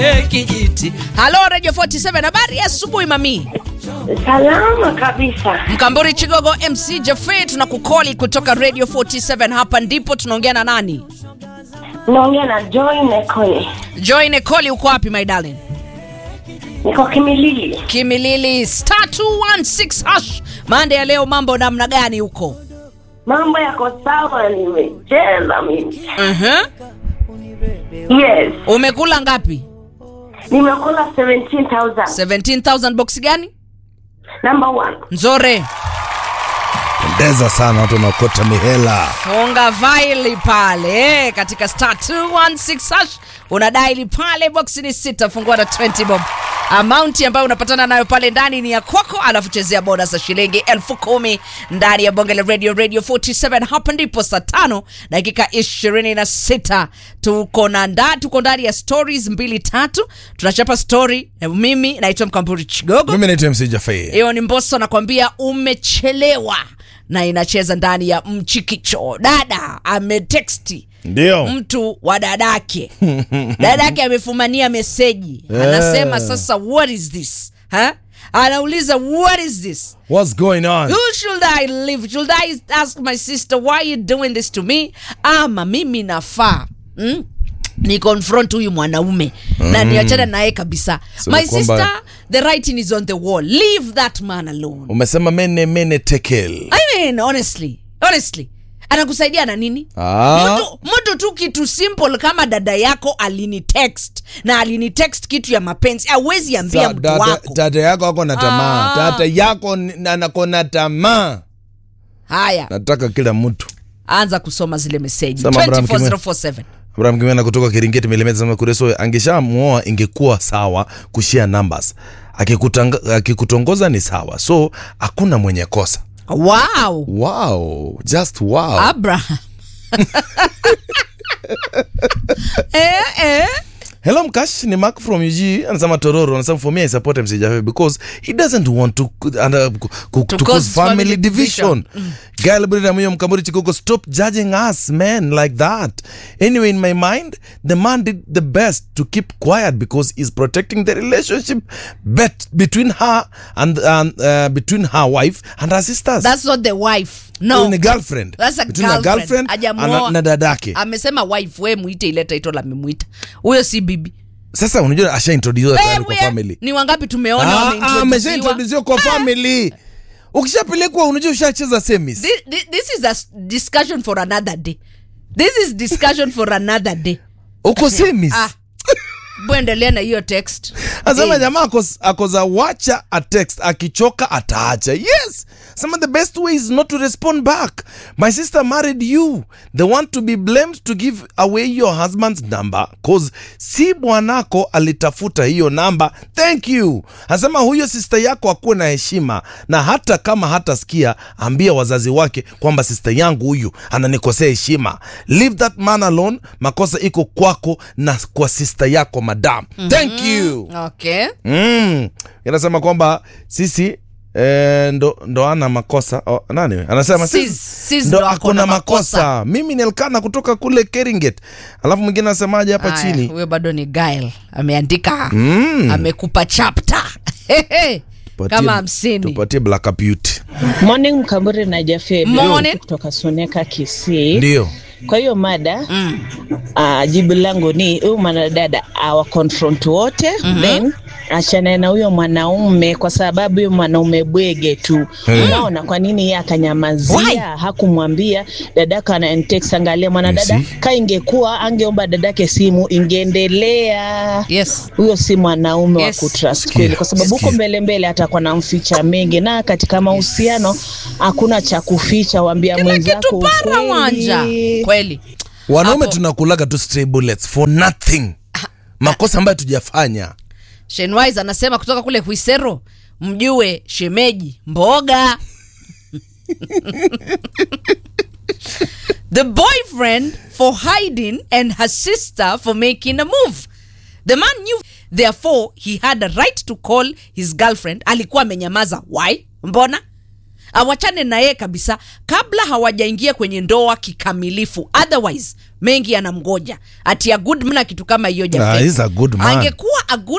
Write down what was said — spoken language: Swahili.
kijiti. Halo Radio 47, habari ya asubuhi mami. Salama kabisa. Mkamburi Chigogo MC Jaffe tunakukoli kutoka Radio 47 hapa ndipo tunaongea na nani? Naongea na Joy Nekole. Joy Nekoli uko wapi my darling? Niko Kimilili. Kimilili star 216 hash. Mande ya leo mambo namna gani huko? Mambo yako sawa, nimecheza mimi. Mhm. Yes, Umekula ngapi? nimekula 17,000. 17000 box gani? Number one. Nzore. pendeza sana watu wanaokota mihela Funga vaili pale eh, katika star 216 hash unadaili pale, box ni sita, fungua na 20 bob. Amount ambayo unapatana nayo pale ndani ni ya kwako, alafu chezea bonus za shilingi elfu kumi ndani ya bonge la radio radio 47. Hapa ndipo saa tano dakika 26 tuko na nda, tuko ndani ya stories mbili tatu, tunachapa story. Eh, Mimi naitwa Mkamburi Chigogo. mimi naitwa mc jafei Hiyo ni Mbosso anakwambia umechelewa, na inacheza ndani ya mchikicho. Dada ameteksti ndio mtu wa dadake, dadake amefumania meseji, anasema sasa, what is this ha? Anauliza what is this what's going on Who should I live? Should I ask my sister why you doing this to me? Ama mimi nafaa mm? ni confront huyu mwanaume na niachane naye kabisa. Sema my kwamba- sister, the writing is on the wall. Leave that man alone. umesema mene mene tekel I mean, honestly, honestly anakusaidia na nini Ah. mtu, mtu tu kitu simple kama dada yako alini text na alini text kitu ya mapenzi awezi ambia Sa- mtu dada, wako dada yako ako na tamaa Ah. dada yako ni- anako na tamaa haya nataka kila mtu anza kusoma zile meseji Sema Abraham Kimwe. 24047 abraham kimena kutoka kiringeti milimeta sema kureso angeshamuoa ingekuwa sawa kushia numbers Akikutanga- akikutongoza ni sawa so hakuna mwenye kosa wow wow just wow abraham eh, eh. Hello Mkash, ni Mark from UG anasema Tororo anasema for me I support MC Jaffe because he doesn't want to and, uh, ku- ku- to, cause cause family family division. Gail Brida Muyo Mkamburi Chikoko stop judging us men like that. Anyway in my mind the man did the best to keep quiet because he's protecting the relationship bet between her and um, uh, between her wife and her sisters. that's not the wife Huyu no ni girlfriend. That's a between her girlfriend. girlfriend Hajamuoa. and, na dadake. amesema wife we mwite ile title amemwita huyo si bibi Sasa unajua asha introduce tayari kwa Wewe, family. ni wangapi tumeona Ah, ah, wameintroduciwa? ameshaintrodusiwa kwa family ukishapelekwa unajua ushacheza semis Thi- thi- this is a s- discussion for another day this is discussion for another day uko semis ah buendelea na hiyo text asema Eh, jamaa akos- akoza wacha a text akichoka ataacha yes sema the best way is not to respond back my sister married you the one to be blamed to give away your husband's number cause si bwanako alitafuta hiyo namba thank you asema huyo sister yako akuwe na heshima na hata kama hatasikia ambia wazazi wake kwamba sister yangu huyu ananikosea heshima leave that man alone makosa iko kwako na kwa sister yako madam thank you okay mm. inasema kwamba sisi eh, ndo, ndo ana makosa oh, nani anasema Sis- sisi sis ndo ndo ako akona na makosa. makosa. mimi ni Elkana kutoka kule Keringet alafu mwingine anasemaje hapa Aya, chini huyo bado ni Gail ameandika Mm. amekupa chapter Hehe. Tupatie- kama hamsini tupatie Black Beauty Morning Mkamburi na Jaffe Morning. kutoka Soneka Kisii. ndio Kwa hiyo mada Mm. uh, jibu langu ni huyu mwanadada awa confront wote then achane na huyo mwanaume kwa sababu huyo mwanaume bwege tu. Unaona kwa nini yeye Why? akanyamazia, hakumwambia dadaka ananitext. Angalia mwanadada, Yes. ka ingekuwa angeomba dadake simu ingeendelea yes huyo si mwanaume Yes. wa kutrust Sikia, kweli, kwa sababu huko sikia. mbele mbele atakuwa na mficha mengi, na katika mahusiano hakuna cha kuficha, wambia kila mwenzako kitu para wanja ukweli. kweli wanaume Hapo- tunakulaga tu stray bullets for nothing makosa ambayo tujafanya Shenwise anasema kutoka kule Huisero, mjue shemeji mboga. the boyfriend for hiding and her sister for making a move. The man knew therefore he had a right to call his girlfriend. Alikuwa amenyamaza. Why? Mbona? awachane na yeye kabisa kabla hawajaingia kwenye ndoa kikamilifu otherwise mengi yanamgoja ati a good man kitu kama hiyo Ah, Jafet. he's a good man. angekuwa a good